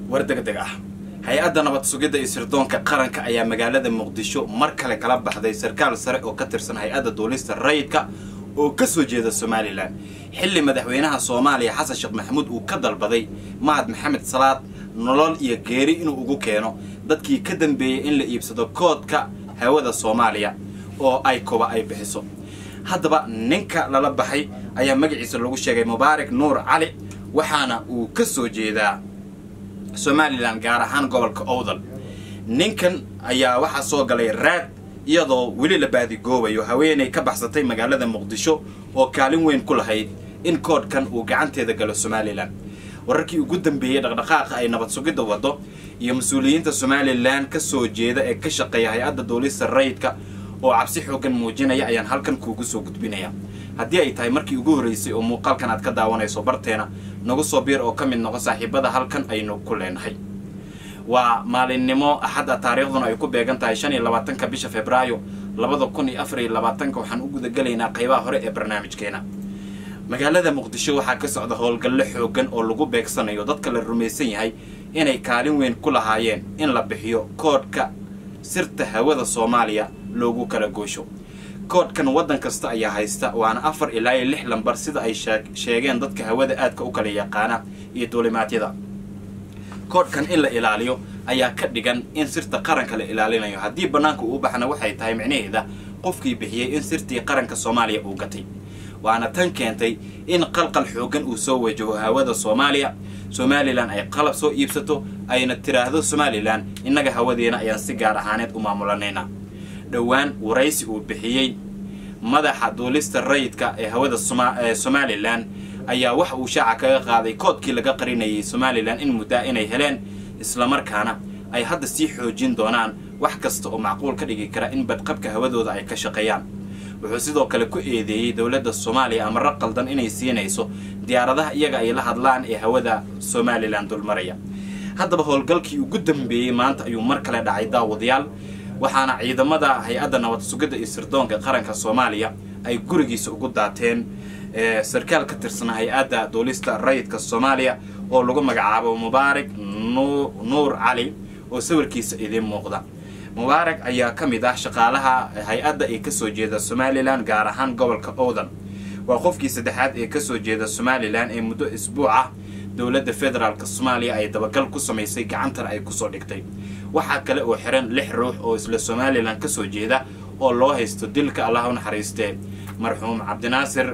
war degdeg ah hay-adda nabad sugidda iyo sirdoonka qaranka ayaa magaalada muqdisho mar kale kala baxday sarkaal sare oo ka tirsan hay-adda duulista rayidka oo ka soo jeeda somalilan xilli madaxweynaha soomaaliya xasan sheekh maxamuud uu ka dalbaday mahad maxamed salaad nolol iyo geeri inuu ugu keeno dadkii ka dambeeyey in la iibsado koodka hawada soomaaliya oo ay koba ay bixiso haddaba ninka lala baxay ayaa magaciisa lagu sheegay mubaarak nuur cali waxaana uu ka soo jeedaa somalilan gaar ahaan gobolka owdal ninkan ayaa waxaa soo galay raad iyadoo weli la baadigoobayo haweenay ka baxsatay magaalada muqdisho oo kaalin weyn ku lahayd in koodhkan uu gacanteeda galo somalilan wararkii ugu dambeeyey dhaqdhaqaaqa ay nabad sugidda waddo iyo mas-uuliyiinta somalilan ka soo jeeda ee ka shaqeeya hay-adda duulista rayidka oo cabsi xoogan muujinaya ayaan halkan kuugu soo gudbinaya haddii ay tahay markii ugu horreysay oo muuqaalkan aad ka daawanayso barteena nagu soo biir oo ka mid noqo saaxiibada halkan aynu ku leenahay waa maalinimo axadda taariikhduna ay ku beegan tahay shan iyo labaatanka bisha februaayo labada kun iyo afar iyo labaatanka waxaan u gudagelaynaa qaybaha hore ee barnaamijkeena magaalada muqdisho waxaa ka socda howlgallo xoogan oo lagu beegsanayo dadka la rumaysan yahay inay kaalin weyn ku lahaayeen in la bixiyo koodhka sirta hawada soomaaliya loogu kala goosho koodhkan waddan kasta ayaa haysta waana afar ilaa iyo lix lambar sida ay sheegeen dadka hawada aadka u kala yaqaana iyo duulimaadyada koodhkan in la ilaaliyo ayaa ka dhigan in sirta qaranka la ilaalinayo haddii bannaanka uu baxna waxay tahay micnaheeda qofkii bixiyey in sirtii qaranka soomaaliya uu gatay waana tan keentay in qalqal xoogan uu soo wajaho hawada soomaaliya somalilan ay qalab soo iibsato ayna tiraahdo somalilan innaga hawadeena ayaan si gaar ahaaneed u maamulanayna dhowaan waraysi uu bixiyey madaxa duulista rayidka ee hawada somalilan ayaa waxa uu shaaca kaga qaaday koodkii laga qarinayay somalilan in muddaa inay heleen islamarkaana ay hadda sii xoojin doonaan wax kasta oo macquul ka dhigi kara in badqabka hawadooda ay ka shaqeeyaan wuxuu sidoo kale ku eedeeyey dowladda soomaaliya amaro qaldan inay siinayso diyaaradaha iyaga ay la hadlaan ee hawada somalilan dulmaraya haddaba howlgalkii ugu dambeeyey maanta ayuu mar kale dhacay daawadayaal waxaana ciidamada hay-adda nabad sugidda iyo sirdoonka qaranka soomaaliya ay gurigiisa ugu daateen sarkaal ka tirsan hay-adda duulista rayidka soomaaliya oo lagu magacaabo mubaarak nuur cali oo sawirkiisa idiin muuqda mubaarak ayaa ka mid ah shaqaalaha hay-adda ee kasoo jeeda somalilan gaar ahaan gobolka owdan waa qofkii saddexaad ee kasoo jeeda somalilan ee muddo isbuuc ah dowladda federaalk soomaaliya ay dabagal ku samaysay gacantana ay kusoo dhigtay waxaa kale oo xiran lix ruux oo isla somalilan kasoo jeeda oo loo haysto dilka allah u naxariistee marxuum cabdinaasir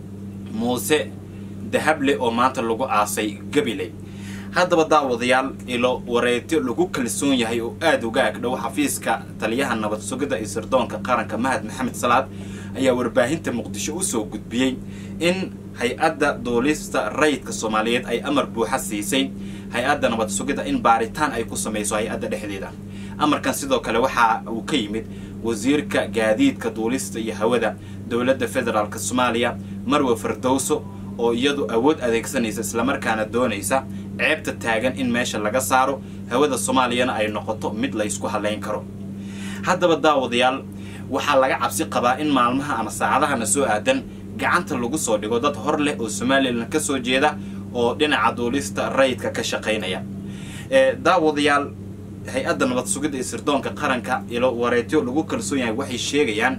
muuse dahable oo maanta lagu aasay gabiley haddaba daawadayaal ilo wareetyo lagu kalsoon yahay oo aada uga agdhow xafiiska taliyaha nabad sugidda iyo sirdoonka qaranka mahad maxamed salaad ayaa warbaahinta muqdisho usoo gudbiyey in hay-adda duulista rayidka soomaaliyeed ay amar buuxa siisay hay-adda nabad sugidda in baaritaan ay ku samayso hay-adda dhexdeeda amarkan sidoo kale waxa uu ka yimid wasiirka gaadiidka duulista iyo hawada dowladda federaalk soomaaliya marwe fardowso oo iyadu awood adeegsanaysa islamarkaana doonaysa ceebta taagan in meesha laga saaro hawada soomaaliyana ay noqoto mid la ysku halayn karo haddaba daawadayaal waxaa laga cabsi qabaa in maalmaha ama saacadahana soo aadan gacanta lagu soo dhigo dad hor leh oo somalilan ka soo jeeda oo dhinaca duulista rayidka ka shaqaynaya daawadayaal hay-adda nabad sugidda iyo sirdoonka qaranka ilo wareetyo lagu kalsoon yahay waxay sheegayaan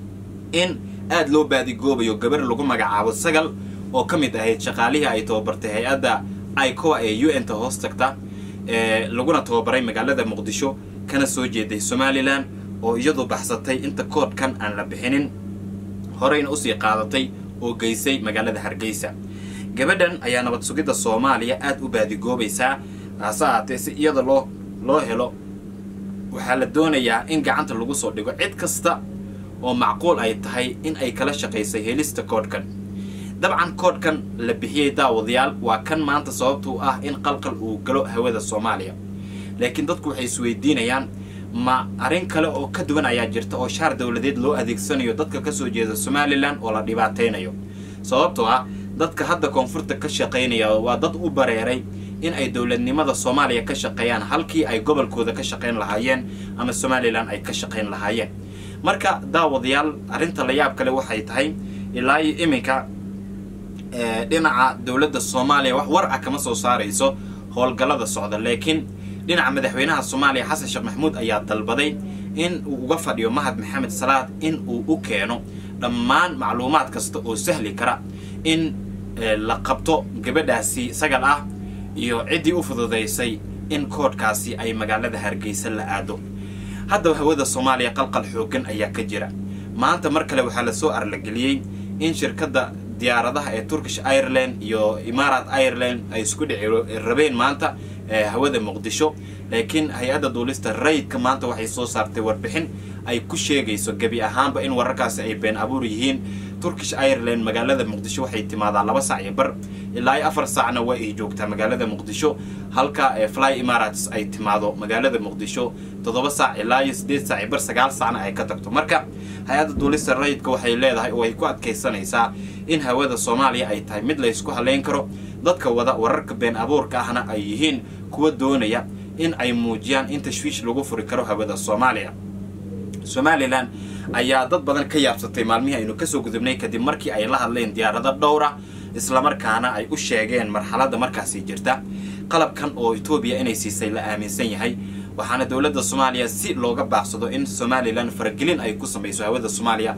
in aada loo baadigoobayo gabar lagu magacaabo sagal oo ka mid ahayd shaqaalihii ay tababartay hay-adda icoa ee u n ta hoos tagta laguna tababaray magaalada muqdisho kana soo jeeday somalilan oo iyadu baxsatay inta koodhkan aan la bixinin horeyna usii qaadatay oo geysay magaalada hargeysa gabadhan ayaa nabad sugidda soomaaliya aada u baadigoobaysaa hase ahaatee si iyada loo loo helo waxaa la doonayaa in gacanta lagu soo dhigo cid kasta oo macquul ay tahay in ay kala shaqaysay helista koodhkan dabcan koodhkan la bixiyey daawadayaal waa kan maanta sababtuu ah in qalqal uu galo hawada soomaaliya laakiin dadku waxay isweydiinayaan ma arrin kale oo ka duwan ayaa jirta oo shaar dowladeed loo adeegsanayo dadka kasoo jeeda somalilan oo la dhibaataynayo sababtoo ah dadka hadda koonfurta ka shaqaynaya waa dad u bareeray in ay dowladnimada soomaaliya ka shaqeeyaan halkii ay gobolkooda ka shaqayn lahaayeen ama somalilan ay ka shaqayn lahaayeen marka daawadayaal arrinta la yaab kale waxay tahay ilaa iyo iminka dhinaca dowladda soomaaliya wax war ah kama soo saarayso howlgallada socda laakiin dhinaca madaxweynaha soomaaliya xasan sheekh maxamuud ayaa dalbaday in uu uga fadhiyo mahad maxamed salaad in uu u keeno dhammaan macluumaad kasta oo sahli kara in la qabto gabadhaasi sagal ah iyo ciddii u fududaysay in koodhkaasi ay magaalada hargeysa la aado haddaba hawada soomaaliya qalqal xooggan ayaa ka jira maanta mar kale waxaa lasoo arlageliyey in shirkadda diyaaradaha ee turkish ireland iyo imarat ireland ay isku dhici rabeen maanta hawada muqdisho laakiin hay-adda duulista rayidka maanta waxay soo saartay warbixin ay ku sheegayso gebi ahaanba in wararkaasi ay been abuur yihiin turkish ireland magaalada muqdisho waxay timaadaa laba sac iyo bar ilaa iyo afar saacna waa ay joogtaa magaalada muqdisho halka fly emarates ay timaado magaalada muqdisho toddoba saac ilaa iyo siddeed saac iyo bar sagaal saacna ay ka tagto marka hay-adda duulista rayidka waxay leedahay oo ay ku adkaysanaysaa in hawada soomaaliya ay tahay mid laysku halayn karo dadka wada wararka been abuurka ahna ay yihiin kuwa doonaya in ay muujiyaan in tashwiish lagu furi karo hawada soomaaliya somalilan ayaa dad badan ka yaabsatay maalmihii aynu kasoo gudubnay kadib markii ay la hadleen diyaarado dhowra islamarkaana ay u sheegeen marxaladda markaasi jirta qalabkan oo etoobiya inay siisay la aaminsan yahay waxaana dowladda soomaaliya si looga baaqsado in somalilan faragelin ay ku samayso hawada soomaaliya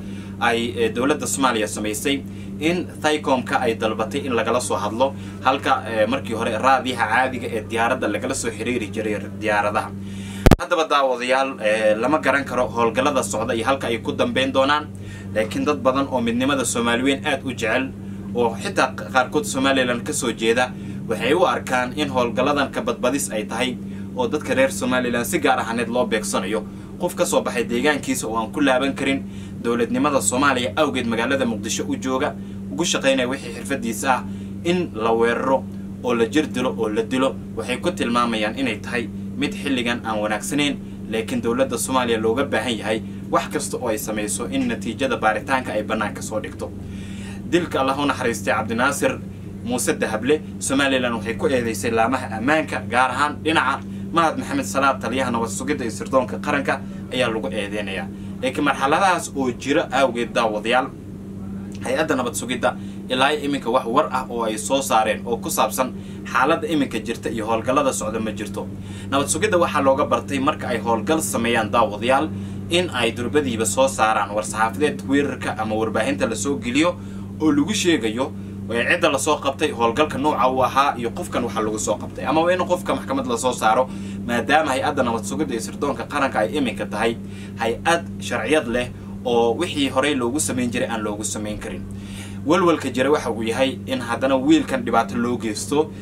ay dowladda soomaaliya samaysay in thicomka ay dalbatay in lagala soo hadlo halka markii hore raadiyaha caadiga ee diyaaradda lagala soo xiriiri jiray diyaaradaha haddaba daawadayaal lama garan karo howlgallada socda iyo halka ay ku dambeyn doonaan laakiin dad badan oo midnimada soomaaliweyn aada u jecel oo xitaa qaarkood somalilan ka soo jeeda waxay u arkaan in howlgalladan ka badbadis ay tahay oo dadka reer somalilan si gaar ahaaneed loo beegsanayo qof ka soo baxay deegaankiisa oo aan ku laaban karin dowladnimada soomaaliya awgeed magaalada muqdisho u jooga ugu shaqaynaya wixii xirfadiisa ah in la weeraro oo la jir dilo oo la dilo waxay ku tilmaamayaan inay tahay mid xilligan aan wanaagsanayn laakiin dowladda soomaaliya looga baahan yahay wax kasta oo ay samayso in natiijada baaritaanka ay bannaanka soo dhigto dilka allah u naxariistay cabdinaasir muuse dahable somalilan waxay ku eedaysay laamaha ammaanka gaar ahaan dhinaca mahad maxamed salaad taliyaha nabad sugidda iyo sirdoonka qaranka ayaa lagu eedeynayaa laakiin marxaladahaas oo jiro awgeed daawadayaal hay-adda nabad sugidda ilaa iminka wax war ah oo ay soo saareen oo ku saabsan xaaladda iminka jirta iyo howlgallada socda ma jirto nabad sugidda waxaa looga bartay marka ay howlgal sameeyaan daawadayaal in ay durbadiiba soo saaraan war-saxaafadeed weerarka ama warbaahinta lasoo geliyo oo lagu sheegayo cidda lasoo qabtay howlgalka nooca uu ahaa iyo qofkan waxaa lagu soo qabtay amaba in qofka maxkamad lasoo saaro maadaama hay-adda nabad sugidda iyo sirdoonka qaranka ay iminka tahay hay-ad sharciyad leh oo wixii horey loogu samayn jiray aan loogu samayn karin walwalka jira waxa uu yahay in haddana wiilkan dhibaato loo geysto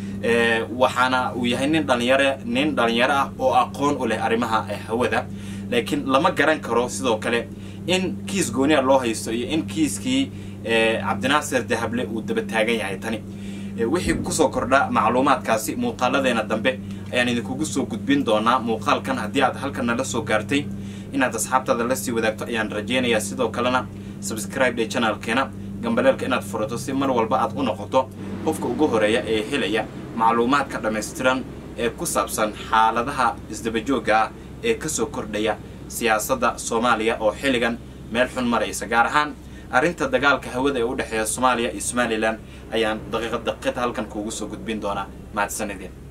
waxaana uu yahay nin dhalinyaro nin dhalinyaro ah oo aqoon u leh arrimaha hawada laakiin lama garan karo sidoo kale in kiis gooniya loo haysto iyo in kiiskii cabdinaasir dahable uu daba taagan yahay tani wixii kusoo kordha macluumaadkaasi muuqaaladeena dambe ayaan idinkugu soo gudbin doonaa muuqaalkan haddii aad halkan nala soo gaartay inaad asxaabtaada lasii wadaagto ayaan rajaynayaa sidoo kalena subscribe dhe channelkeena gambaleelka inaad furato si mar walba aad u noqoto qofka ugu horeeya ee helaya macluumaadka dhammaystiran ee ku saabsan xaaladaha isdabajooga ah ee kasoo kordhaya siyaasadda soomaaliya oo xilligan meel xun maraysa gaar ahaan arrinta dagaalka hawada ee u dhexeeya soomaaliya iyo somalilan ayaan daqiiqad daqiiqad halkan kuugu soo gudbin doonaa mahadsanideen